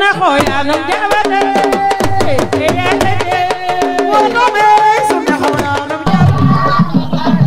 me joya no llévate, que ya te llevo, no me eso me joya no llévate.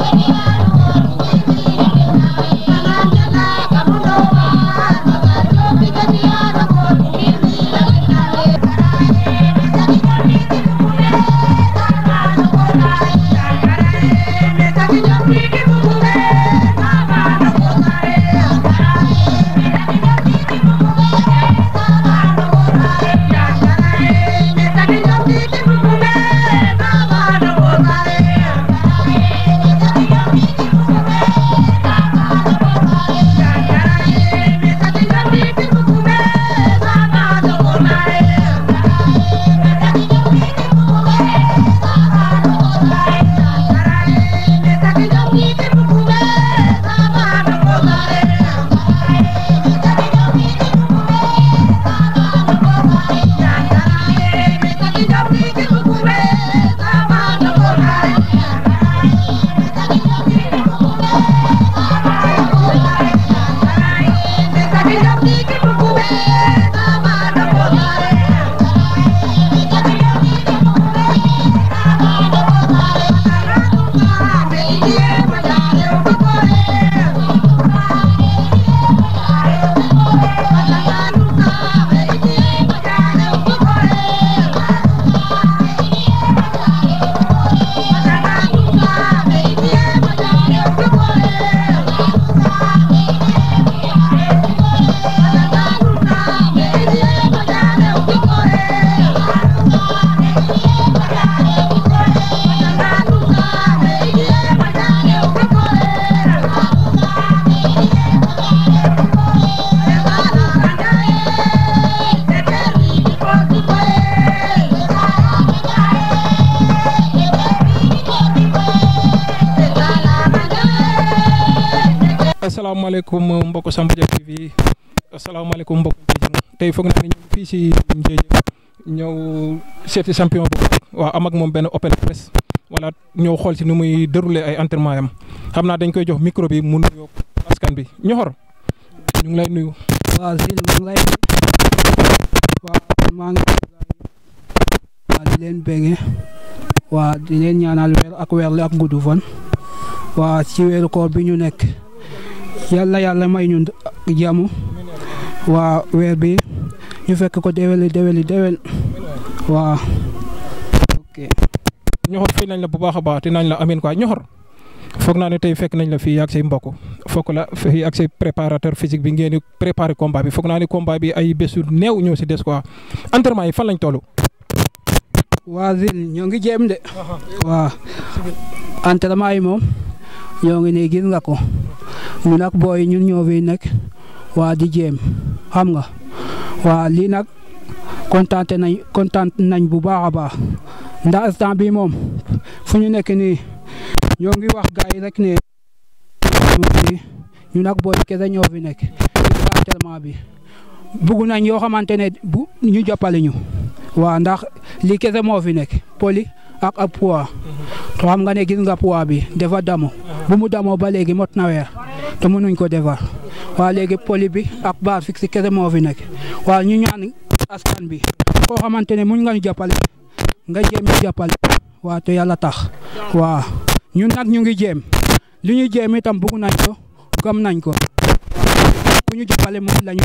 asalaamaaleykum mbokk Samba Dia TV asalaamaaleykum mbokk Ndiédiène tey foog naa ne ñu fii si Ndiédiène ñëw seeti champion bu waaw am ak moom benn open press wala ñëw xool si nu muy dérouler ay entraînement yam xam naa dañ koy jox micro bi mu nuyoo askan bi ñoxor ñu ngi lay nuyu. waaw Zil maa ngi lay waaw maa ngi waaw di leen bége waa di leen ñaanal weer ak weer la ak gudd fan waa ci weeru koor bi ñu nekk yàlla yàlla may ñu jàmm waa weer bi ñu fekk ko déwéli déwéli déwén waa ok ñoxor fii nañ la bu baax a baax te nañ la amin quoi ñoxor foog naa ne tey fekk nañ la fii ak say mbokk foog la fii ak say préparateur physique bi ngeen di préparer combat bi foog naa ne combat bi ay bésu néew ñoo si des quoi entraînement yi fan lañ toll. waa Zil ñoo ngi jéem de waa entraînement yi moom ñoo ngi ne gis nga ko ñun ak booy ñun ñoo fi nekk waa di jéem xam nga waa lii nag kontaan nañ kontaan nañ bu baax a baax ndax instant bi moom fu ñu nekk nii ñoo ngi wax gars yi rek ne ñun ak booy kese ñoo fi nekk gis nga entraînement bi bugg nañ yoo xamante ne bu ñu jàppale ñu waa ndax lii kese moo fi nekk poli ak ab poids to xam nga ne gis nga poids bi dafa damo bu mu damoo ba léegi mot na weer te mënuñ ko defar waa léegi poli bi ak barre fixe kese moo fi nekk waa ñu ñaan askan bi koo xamante ne muñ nga ñu jàppale nga jéem ñu jàppale waa te yàlla tax waa ñun nag ñu ngi jéem li ñu jéem itam bugg nañ ko gëm nañ ko ku ñu jàppale moom la ñu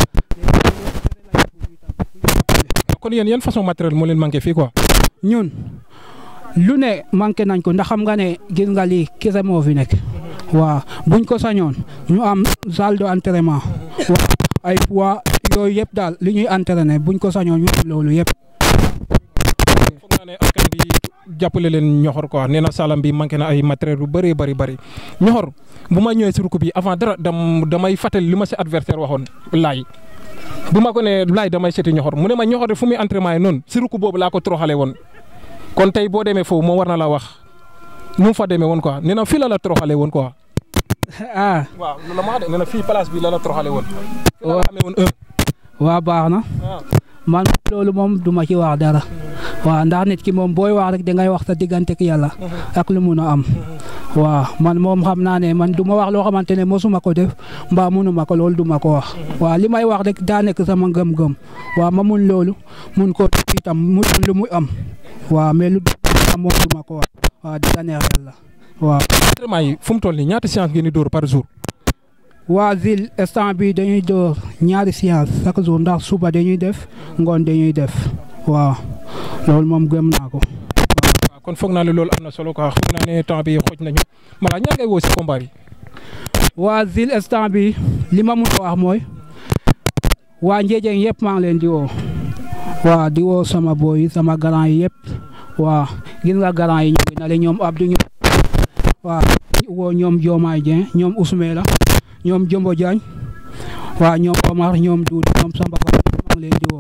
kon yéen yan façon matériel moo leen manqué fii quoi. ñun lu ne manqué nañ ko ndax xam nga ne gis nga lii kese moo fi nekk waaw buñ ko sañoon ñu am salle de entraînement waaw ay poids yooyu yëpp daal li ñuy entraîner buñ ko sañoon ñu am loolu yëpp. foog naa ne askan bi jàppale leen ñoxor quoi nee na salam bi manqué na ay matériel yu bëree bëri bëri ñoxor bu ma ñëwee si ruku bi avant dara dam damay fàttali li ma si adversaire waxoon laay bu ma ko ne laay damay seeti ñoxor mu ne ma ñoxor de fu muy entraînement yi noonu si ruku boobu laa ko toroxale woon kon tey boo demee foofu moo war na la wax nu mu fa demee woon quoi nee na fii la la toroxale woon quoi. ah waaw loolu la ma wax de nee na fii place bi la la toroxale woon. fii la la amee woon waa baax na man loolu moom du ma ci wax dara waaw ndax nit ki moom booy wax rek dangay wax sa diggante ak yàlla ak lu mun a am waaw man moom xam naa ne man du ma wax loo xamante ne mosuma ko def mbaa munuma ko loolu du ma ko wax waaw li may wax rek daa nekk sama ngëm-ngëm waaw ma mun loolu mun ko itam mu doon lu muy am waaw mais lu am moom du ma ko wax waaw di neex yàlla waaw. entraînement yi fu mu toll nii ñaata séance ngeen di dóor par jour. waa Zil instant bi dañuy door ñaari séance chaque jour ndax suba dañuy def ngoon dañuy def waaw loolu moom gëm naa ko. waaw kon foog naa ne loolu am na solo quoi foog naa ne temps bi xooj nañu mala ñaa ngay woo si combat bi. waa Zil instant bi li ma mun a wax mooy waa Ndiédiène yëpp maa ngi leen di woo waa di woo sama boy yi sama grand yi yëpp waa gis nga grand yi ñu ngi na le ñoom Abdou ñu waa woo ñoom Diomaye Dieng ñoom Ousmane la ñoom Jombo Diagne waa ñoom Omar ñoom Doudou ñoom Samba Ba maa ngi leen di woo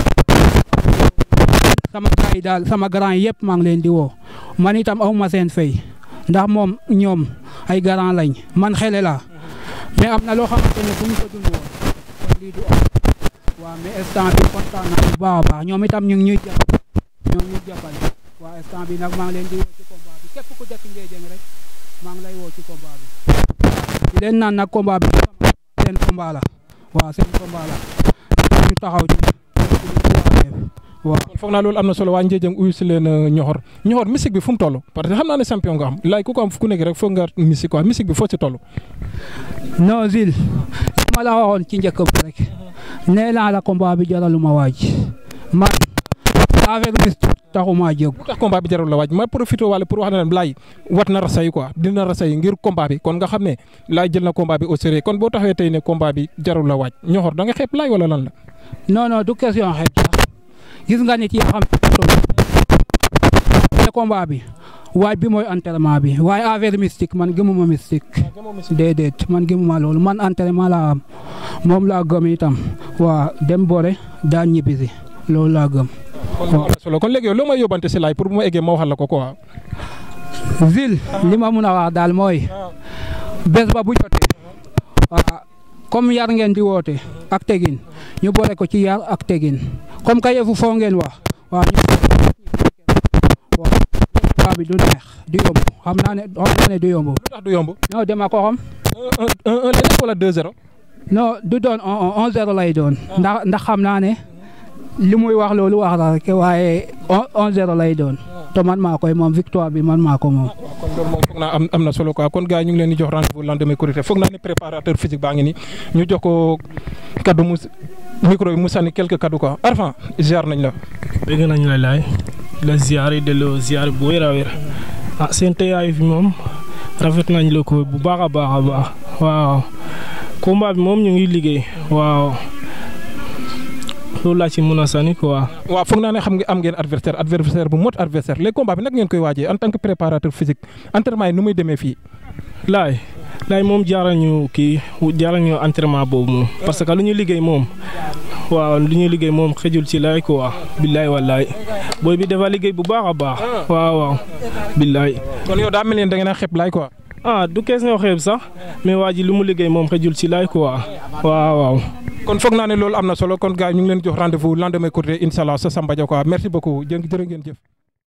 sama gars yi daal sama grand yi yëpp maa ngi leen di woo man itam aw ma seen fay ndax moom ñoom ay grand lañ man xele la mais am na loo xamante ne bu ñu ko dund woon kon lii du am waaw mais instant bi kontaan naa bu baax a baax ñoom itam ñu ngi ñuy jàpp ñoom ñu jàppale waaw instant bi nag maa ngi leen di woo ci combat bi képp ku dëkk Ndiédiène rek maa ngi lay woo ci combat bi di leen naan nag combat bi seen combat la waaw seen combat la ñu taxaw ci waaw kon foog naa loolu am na solo waa Ndiédiène uyu si leen ñoxor ñoxor musique bi fu mu toll parce que xam naa ne champion nga am laay ku ko am ku nekk rek foog nga musique quoi musique bi foo si toll. non Zil li ma la waxoon ci njëkk bi rek nee naa la combat bi jaralu ma waaj man affaire bi taxuma jóg lu tax combat bi jarul la waaj ma profité wala pour wax na ne laay wat na rasay quoi dina rasay ngir combat bi kon nga xam ne laay jël na combat bi au sérieux kon boo taxawee tey ne combat bi jarul la waaj ñoxor da nga xeeb laay wala lan la. non non du question xeeb sax gis nga nit yi xam ne combat bi waaj bi mooy entraînement bi waaye affaire mystique man gëmuma mystique déedéet man gëmuma loolu man entraînement laa am moom laa gëm itam waa dem boore daan ñibbisi loolu laa gëm. kon am na solo kon léegi yow loo may yóbbante si laay pour bu ma eggee ma waxal la ko quoi. Zil li ma mun a wax daal mooy bés ba bu jotee waa comme yar ngeen di woote ak tegin ñu boole ko ci yar ak tegin comme ka yëfu foo ngeen wax waaw ñu waaw bi du neex du yomb xam naa ne xam naa ne du yomb lu tax du yomb. non dama ko xam un un un lay nekk wala deux zéro. non du doon un un zéro lay doon ndax ndax xam naa ne li muy wax loolu wax la rek waaye un un zéro lay doon te man maa koy moom victoire bi man maa ko moom. kon loolu moom foog naa am am na solo quoi kon gars yi ñu ngi leen di jox rendez-vous lendemain Korité foog naa ne préparateur physique baa ngi ni ñu jox ko kaddu mu micro bi mu sànni quelques kaddu quoi Arfan ziar nañ la. dégg nañ la laay la ziar yi delloo ziar bu wér a wér ah seen teewaay fi moom rafet nañ la ko bu baax a baax a baax waaw combat bi moom ñu ngi liggéey waaw loolu laa ci mën a sànni quoi. waaw foog naa ne xam nga am ngeen adversaire adversaire bu mot adversaire les combats bi nag ngeen koy waajee en tant que préparateur physique entraînement yi nu muy demee fii. laay laay moom jaaral ñu kii jaaral ñu entraînement boobu moom parce que lu ñu liggéey moom waaw lu ñu liggéey moom xëjul ci laay quoi billaay wallaay booy bi dafa liggéey bu baax a baax waaw waaw billaay. kon yow daa mel ni da ngeen a xeeb laay quoi. ah du kees nga xeeb sax mais waa ji lu mu liggéey moom xëjul ci laay quoi waaw waaw. kon foog naa ne loolu am na solo kon gars yi ñu ngi leen jox rendez-vous lendemain Korité incha allah sa Samba Dia quoi merci beaucoup jërë ngeen jëf.